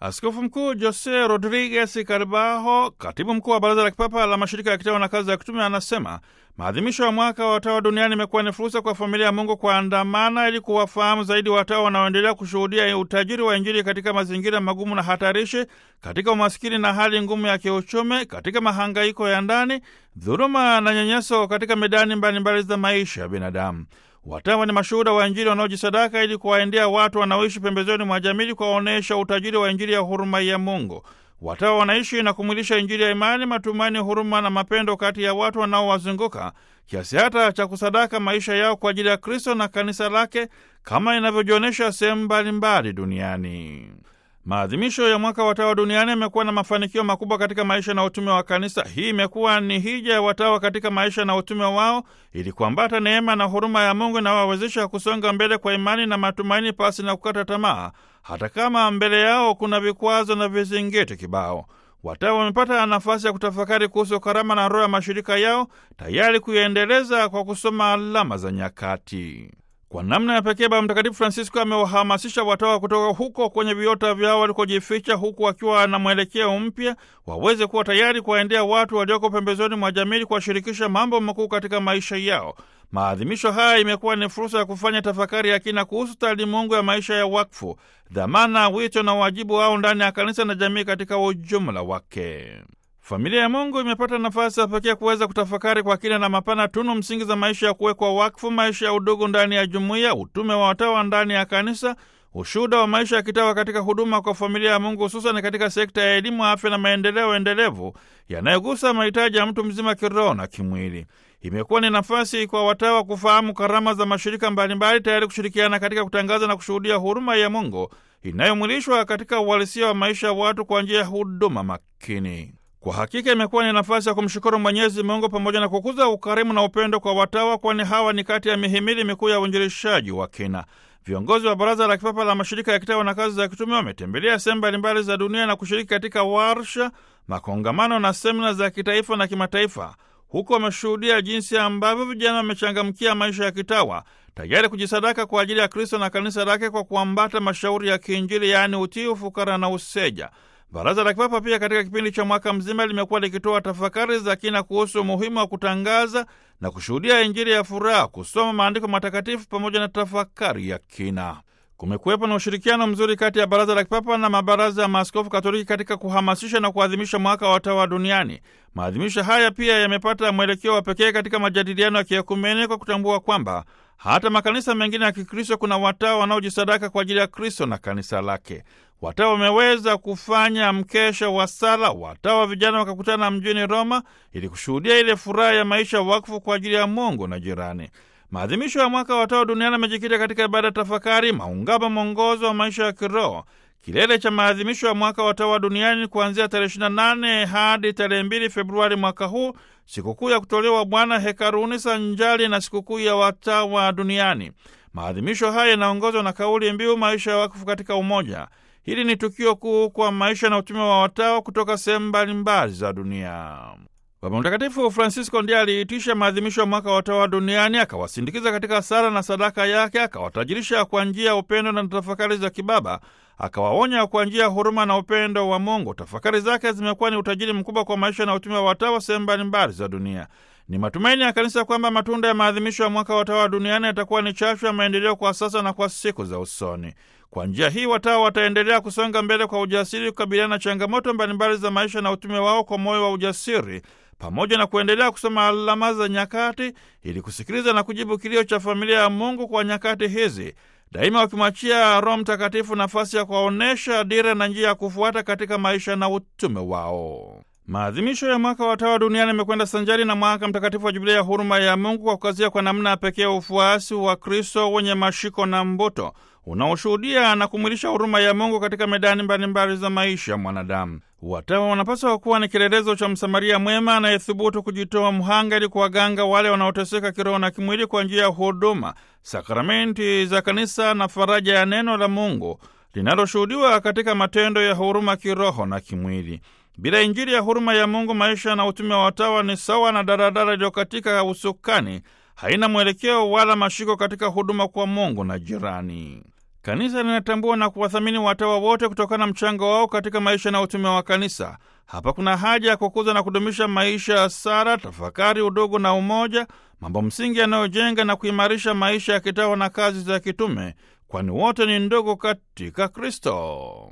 Askofu Mkuu Jose Rodriguez Carbajo, katibu mkuu wa Baraza la Kipapa la Mashirika ya Kitawa na Kazi ya Kitume, anasema maadhimisho ya mwaka wa watawa duniani imekuwa ni fursa kwa familia ya Mungu kuandamana ili kuwafahamu zaidi watawa wanaoendelea kushuhudia utajiri wa Injili katika mazingira magumu na hatarishi, katika umaskini na hali ngumu ya kiuchumi, katika mahangaiko ya ndani, dhuluma na nyanyaso katika medani mbalimbali za maisha ya binadamu. Watawa ni mashuhuda wa Injili wanaojisadaka ili kuwaendea watu wanaoishi pembezoni mwa jamii, kuwaonyesha utajiri wa Injili ya huruma ya Mungu. Watawa wanaishi na kumwilisha Injili ya imani, matumaini, huruma na mapendo kati ya watu wanaowazunguka kiasi hata cha kusadaka maisha yao kwa ajili ya Kristo na kanisa lake kama inavyojionyesha sehemu mbalimbali duniani. Maadhimisho ya mwaka wa watawa duniani yamekuwa na mafanikio makubwa katika maisha na utume wa kanisa. Hii imekuwa ni hija ya watawa katika maisha na utume wao, ili kuambata neema na huruma ya Mungu inawawezesha kusonga mbele kwa imani na matumaini, pasi na kukata tamaa, hata kama mbele yao kuna vikwazo na vizingiti kibao. Watawa wamepata nafasi ya kutafakari kuhusu karama na roho ya mashirika yao, tayari kuiendeleza kwa kusoma alama za nyakati. Kwa namna ya pekee Baba Mtakatifu Francisco amewahamasisha watawa kutoka huko kwenye viota vyao walikojificha, huku wakiwa na mwelekeo mpya, waweze kuwa tayari kuwaendea watu walioko pembezoni mwa jamii, kuwashirikisha mambo makuu katika maisha yao. Maadhimisho haya imekuwa ni fursa ya kufanya tafakari ya kina kuhusu taalimungu ya maisha ya wakfu, dhamana, wito na wajibu wao ndani ya kanisa na jamii katika ujumla wake. Familia ya Mungu imepata nafasi ya pekee kuweza kutafakari kwa kina na mapana tunu msingi za maisha ya kuwekwa wakfu, maisha ya udugu ndani ya jumuiya, utume wa watawa ndani ya kanisa, ushuhuda wa maisha ya kitawa katika huduma kwa familia ya Mungu, hususan katika sekta ya elimu, afya na maendeleo endelevu yanayogusa mahitaji ya mtu mzima kiroho na kimwili. Imekuwa ni nafasi kwa watawa kufahamu karama za mashirika mbalimbali, tayari kushirikiana katika kutangaza na kushuhudia huruma ya Mungu inayomwilishwa katika uhalisia wa maisha ya watu kwa njia ya huduma makini. Kwa hakika imekuwa ni nafasi ya kumshukuru Mwenyezi Mungu pamoja na kukuza ukarimu na upendo kwa watawa, kwani hawa ni kati ya mihimili mikuu ya uinjilishaji wa kina. Viongozi wa Baraza la Kipapa la Mashirika ya Kitawa na Kazi za Kitume wametembelea sehemu mbalimbali za dunia na kushiriki katika warsha, makongamano na semina za kitaifa na kimataifa. Huku wameshuhudia jinsi ambavyo vijana wamechangamkia maisha ya kitawa, tayari kujisadaka kwa ajili ya Kristo na kanisa lake kwa kuambata mashauri ya kiinjili, yaani utii, ufukara na useja. Baraza la Kipapa pia katika kipindi cha mwaka mzima limekuwa likitoa tafakari za kina kuhusu umuhimu wa kutangaza na kushuhudia Injili ya furaha, kusoma maandiko matakatifu pamoja na tafakari ya kina. Kumekuwepo na ushirikiano mzuri kati ya Baraza la Kipapa na mabaraza ya maaskofu Katoliki katika kuhamasisha na kuadhimisha mwaka wa watawa duniani. Maadhimisho haya pia yamepata mwelekeo wa pekee katika majadiliano ya kiekumene kwa kutambua kwamba hata makanisa mengine ya Kikristo kuna watawa wanaojisadaka kwa ajili ya Kristo na kanisa lake. Watawa wameweza kufanya mkesha wa sala, watawa vijana wakakutana mjini Roma ili kushuhudia ile furaha ya maisha wakfu kwa ajili ya Mungu na jirani. Maadhimisho ya mwaka wa watawa duniani amejikita katika ibada ya tafakari, maungamo, mwongozo wa maisha ya kiroho. Kilele cha maadhimisho ya mwaka wa watawa duniani kuanzia tarehe 28 hadi tarehe 2 Februari mwaka huu, sikukuu ya kutolewa Bwana hekaruni sanjali na sikukuu ya watawa duniani. Maadhimisho haya yanaongozwa na kauli mbiu maisha ya wakfu katika umoja. Hili ni tukio kuu kwa maisha na utume wa watawa kutoka sehemu mbalimbali za dunia. Baba Mtakatifu Francisco ndiye aliitisha maadhimisho ya mwaka wa watawa duniani, akawasindikiza katika sala na sadaka yake, akawatajirisha kwa njia ya upendo na tafakari za kibaba, akawaonya kwa njia ya huruma na upendo wa Mungu. Tafakari zake zimekuwa ni utajiri mkubwa kwa maisha na utume wa watawa sehemu mbalimbali za dunia. Ni matumaini ya kanisa kwamba matunda ya maadhimisho ya mwaka wa watawa duniani yatakuwa ni chachu ya maendeleo kwa sasa na kwa siku za usoni. Kwa njia hii watawa wataendelea kusonga mbele kwa ujasiri, kukabiliana na changamoto mbalimbali za maisha na utume wao kwa moyo wa ujasiri, pamoja na kuendelea kusoma alama za nyakati ili kusikiliza na kujibu kilio cha familia ya Mungu kwa nyakati hizi, daima wakimwachia Roho Mtakatifu nafasi ya kuwaonyesha dira na njia ya kufuata katika maisha na utume wao. Maadhimisho ya mwaka wa watawa duniani yamekwenda sanjari na mwaka mtakatifu wa Jubilia ya huruma ya Mungu kwa kukazia kwa namna ya pekee ufuasi wa Kristo wenye mashiko na mbuto unaoshuhudia na kumwilisha huruma ya Mungu katika medani mbalimbali za maisha ya mwanadamu. Watawa wanapaswa kuwa ni kielelezo cha Msamaria mwema anayethubutu kujitoa mhanga ili kuwaganga wale wanaoteseka kiroho na kimwili kwa njia ya huduma, sakramenti za kanisa na faraja ya neno la Mungu linaloshuhudiwa katika matendo ya huruma kiroho na kimwili. Bila Injili ya huruma ya Mungu, maisha na utume wa watawa ni sawa na daradara iliyo katika usukani, haina mwelekeo wala mashiko katika huduma kwa Mungu na jirani. Kanisa linatambua na kuwathamini watawa wote kutokana na mchango wao katika maisha na utume wa kanisa. Hapa kuna haja ya kukuza na kudumisha maisha ya sala, tafakari, udugu na umoja, mambo msingi yanayojenga na kuimarisha maisha ya kitawa na kazi za kitume, kwani wote ni ndugu katika Kristo.